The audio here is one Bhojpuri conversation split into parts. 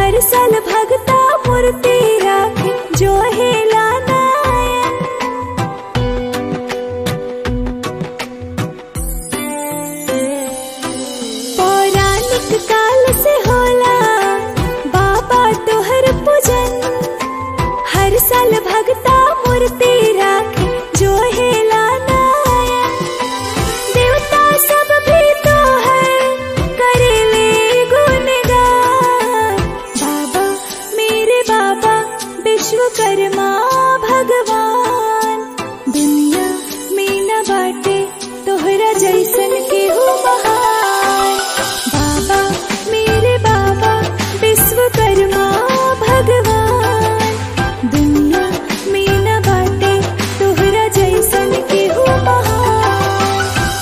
हर साल भगता मूर्ति राखे जो हेला नयन पौराणिक काल से होला बाबा तोहर पूजन हर साल भगता मूर्ति राखे जो हेला नयन देवता सब भी तोहर करेले गुणगान बाबा मेरे बाबा विश्वकर्मा भगवान दुनिया में न बाटे तोहरा जैसन केहू महान बाबा मेरे बाबा विश्वकर्मा भगवान दुनिया में न बाटे तोहरा जैसन केहू महान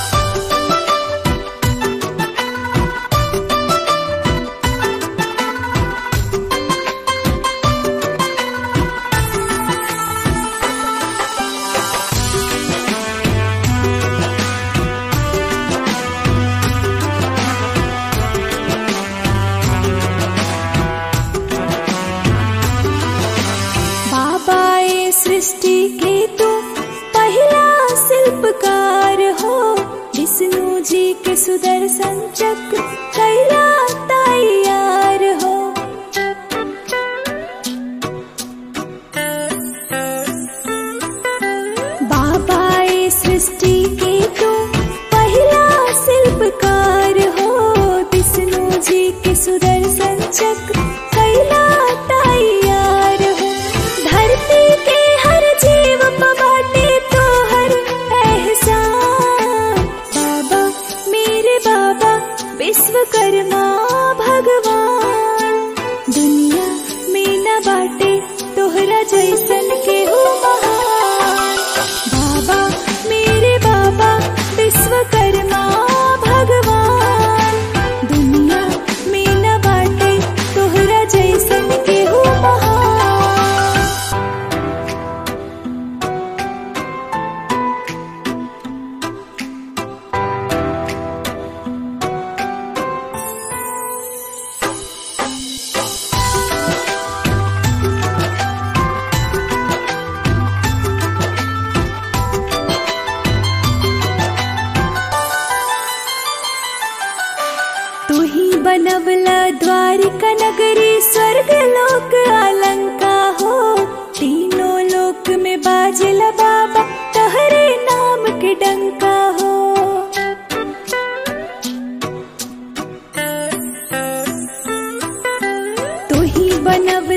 बाबा ये सृष्टि के तू पहला शिल्पकार हो विष्णु जी के सुदर्शन चक्र कैला तैयार हो बाबा ये सृष्टि के तू पहला शिल्पकार हो विष्णु जी के सुदर्शन चक्र कैला तैयार हो धरती के हर जीव पर बाटे तो हर एहसान बाबा मेरे बाबा विश्वकर्मा भगवान दुनिया में न बाटे तोहरा जैसन केहू महान बाबा मेरे बाबा विश्वकर्मा भगवान दुनिया में न बाटे तोहरा जैसन केहू महान तू ही बनवला द्वारिका नगरी स्वर्ग लोक अलंका हो तीनों लोक में बाजला बाबा तहरे नाम के डंका हो तू ही बनवला